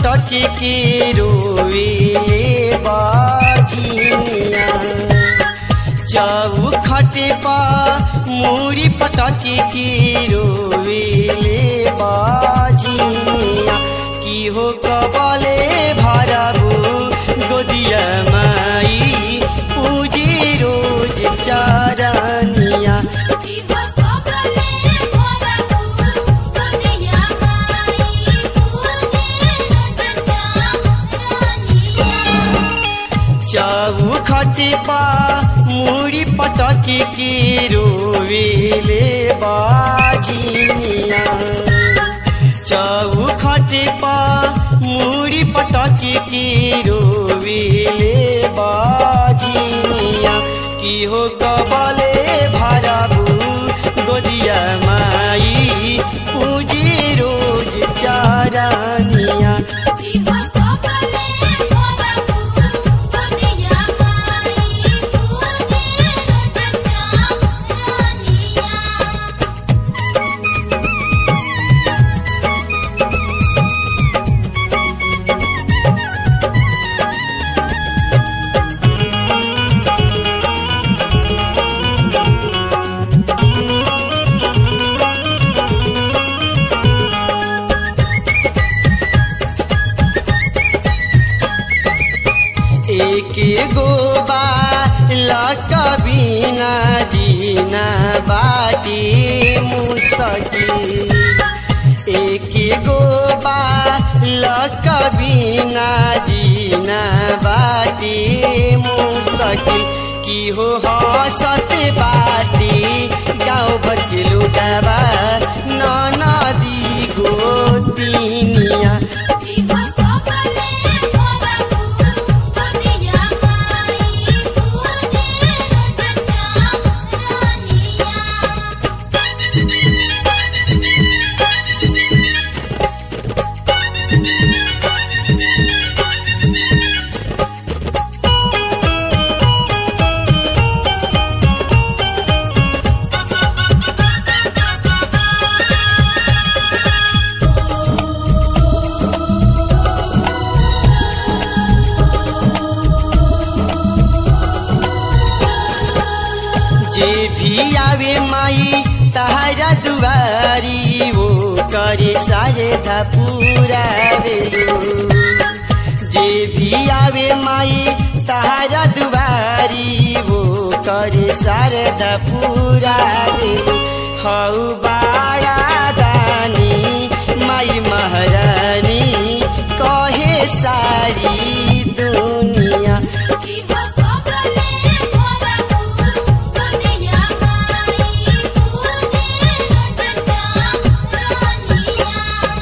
पटक के रोवेले बाजिनिया चौखट पा मूरी पटक के रोवेले बाजिनिया की हो कबले भरबू गोदिया माई पूजी रोज चारनिया जीवा कबले भरबू दुनिया माई पूजे रजता रानिया चौखट पा मूरी पटक के रोवेले बाजिनिया चौखट पा मूरी पटक के रोवेले बाजिनिया की हो कबले भरबू गोदिया माई पूजी रोज चारनिया जीवा कबले भरबू दुनिया माई पूजे रजता रानिया एक गो बिना जीना बाटी मुसकी एक गो बिना जीना बाटी मुसकी की हो हसत बाटी गाँव भर के लुटावा नदी गोतिनिया जीवा कबले भरबू दुनिया माई पूजे रजता रानिया जे भी आवे माई तारा दुआरी वो करे सायदा पूरा बेलू जे भी आवे माई तारा दुआरी वो करे सारदा पूरा बेलू हौ बाड़ा दानी माई महारानी कहे सारी दुनिया जीवा कबले भरबू दुनिया माई पूजे रजता रानिया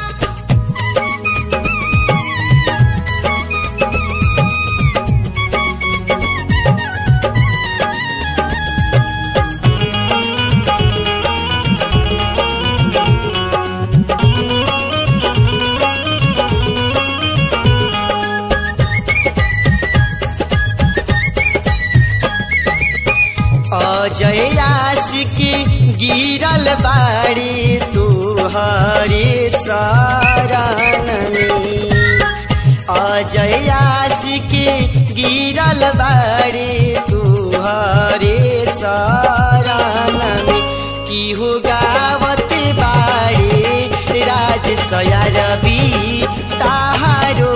अजय आशिक गिरल बाड़ी तू हरे शरण में अजय आशिक गिरल बाड़ी तू हरे शरण में की हो गावत बाड़ी राज सयारबी ताहारो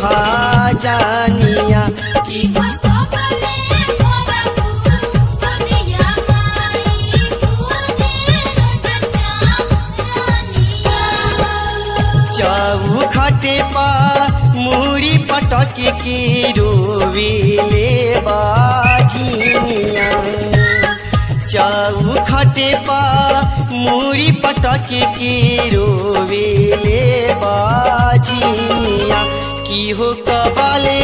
भजनिया जीवा कबले भरबू दुनिया माई पूजे रजता रानिया चौखट पा मूड़ी पटक के रोवेले बाजिनिया चौखट पा मूड़ी पटक के रोवेले बाजिनिया की हो कबले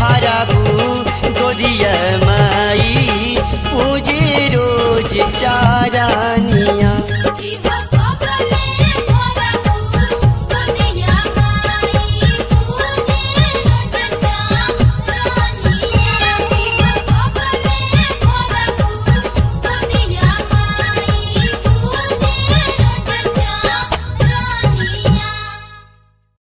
भरबू गोदिया माई पूजे रोज चा